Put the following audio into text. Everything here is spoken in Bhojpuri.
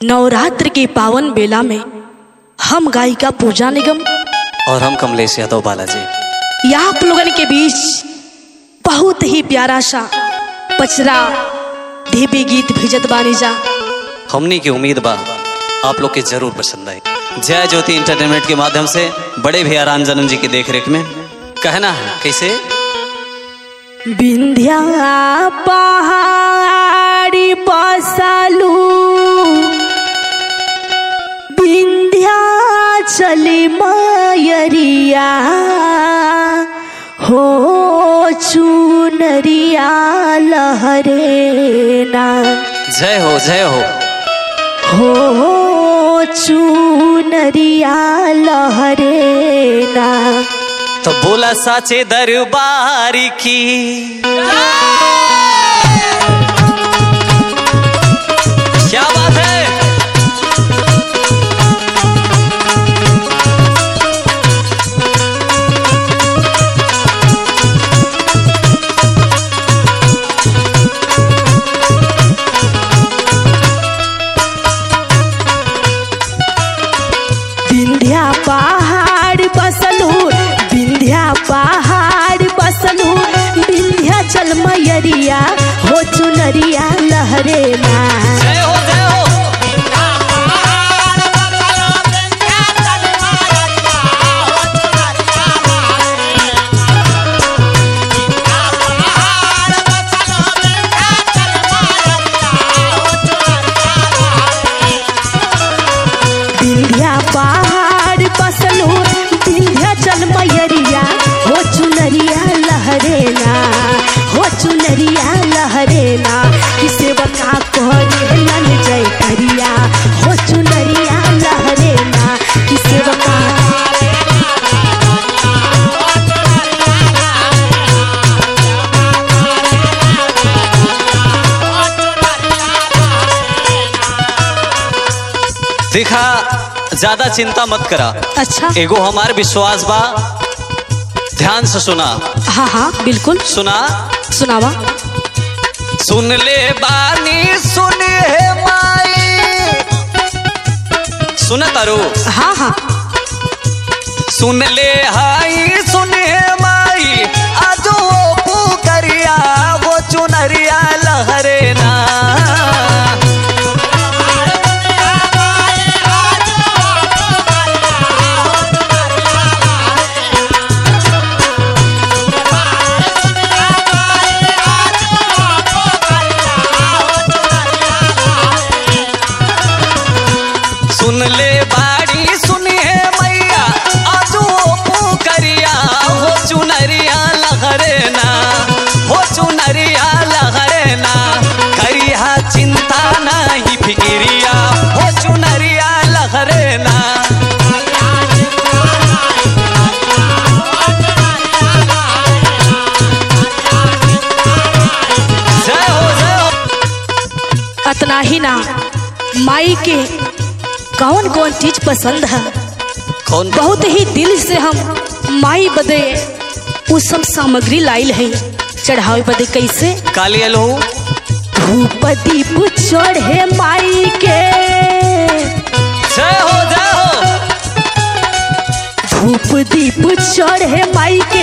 नवरात्र के पावन बेला में हम गायिका पूजा निगम और हम कमलेश यादव बालाजी या आप लोगन के बीच बहुत ही प्यारा सा पचरा देवी गीत भेजत बानी जा हमनी की उम्मीद बा आप लोग के जरूर पसंद आए जय ज्योति इंटरटेनमेंट के माध्यम से बड़े भैया रामजनम जी की देखरेख में कहना है कैसे विंध्या पहाड़ी बसलू विंध्या चली मयरिया हो चुनरिया लहरेना जय हो जय हो हो चुनरिया लहरेना तो बोला साचे दरबार की क्या बात है विंध्या पहाड़ बसलू विंध्या पहाड़ बसलू विंध्या चल मैयरिया हो चुनरिया लहरेना जय हो जय हो विंध्या पहाड़ बसलू विंध्या चल मैयरिया हो चुनरिया लहरेना हो चुनरिया लहरेना किसे बका करे लन जय करिया हो चुनरिया लहरेना किसे बका देखा ज्यादा चिंता मत करा अच्छा एगो हमार विश्वास बा ध्यान से सुना हाँ हाँ बिल्कुल सुना सुनावा सुन ले बानी सुन हे माई सुन तारू हाँ हाँ सुन ले हाई सुन हे माई आजो पुकरिया वो चुनरिया लहरे ना सुन ले बाड़ी सुन हे मैया आजो पुकरिया वो चुनरिया लहरे ना वो चुनरिया लहरे ना करिया चिंता नहीं फिक्रिया वो चुनरिया लहरे ना जय हो जय हो अतना ही ना माई के कौन कौन चीज पसंद है कौन बहुत ही दिल से हम माई बदे वो सब सामग्री लाइल है चढ़ावे बदे कैसे काली लो धूप दीप चढ़े माई के जय हो जय हो धूप दीप चढ़े माई के